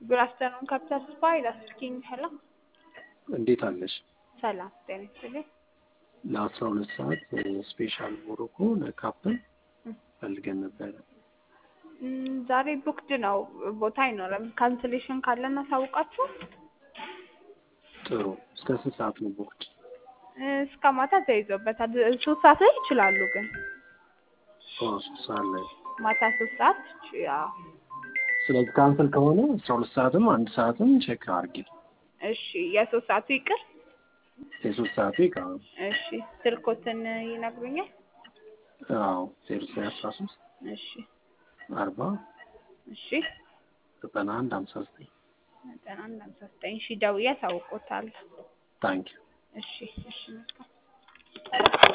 ጉድ አፍተርኑን ካፒታል ስፓይ ላስኪንግ ሄሎ እንዴት አለሽ? ሰላም ጤና ይስጥልኝ። ለአስራ ሁለት ሰዓት ስፔሻል ሞሮኮ ለካፕል ፈልገን ነበረ። እም፣ ዛሬ ቡክድ ነው፣ ቦታ አይኖርም። ካንስሌሽን ካለ እናሳውቃችሁ። ጥሩ። እስከ ስንት ሰዓት ነው ቦክድ? እስከ ማታ ተይዞበታል። ሶስት ሰዓት ላይ ይችላሉ ግን ሶስት ሰዓት ላይ። ማታ ሶስት ሰዓት ያው ስለዚህ ካንስል ከሆነ አስራ ሁለት ሰዓትም አንድ ሰዓትም ቼክ አድርጊ። እሺ፣ የሶስት ሰዓቱ ይቅር። የሶስት ሰዓቱ ይቃ እሺ፣ ስልኮትን ይነግሩኛል? አዎ ዜሮ ዘጠኝ አስራ ሶስት እሺ፣ አርባ እሺ፣ ዘጠና አንድ ሀምሳ ዘጠኝ ዘጠና አንድ ሃምሳ ዘጠኝ ሺ ደውዬ አሳውቆታል። ታንኪዩ እሺ፣ እሺ፣ መልካም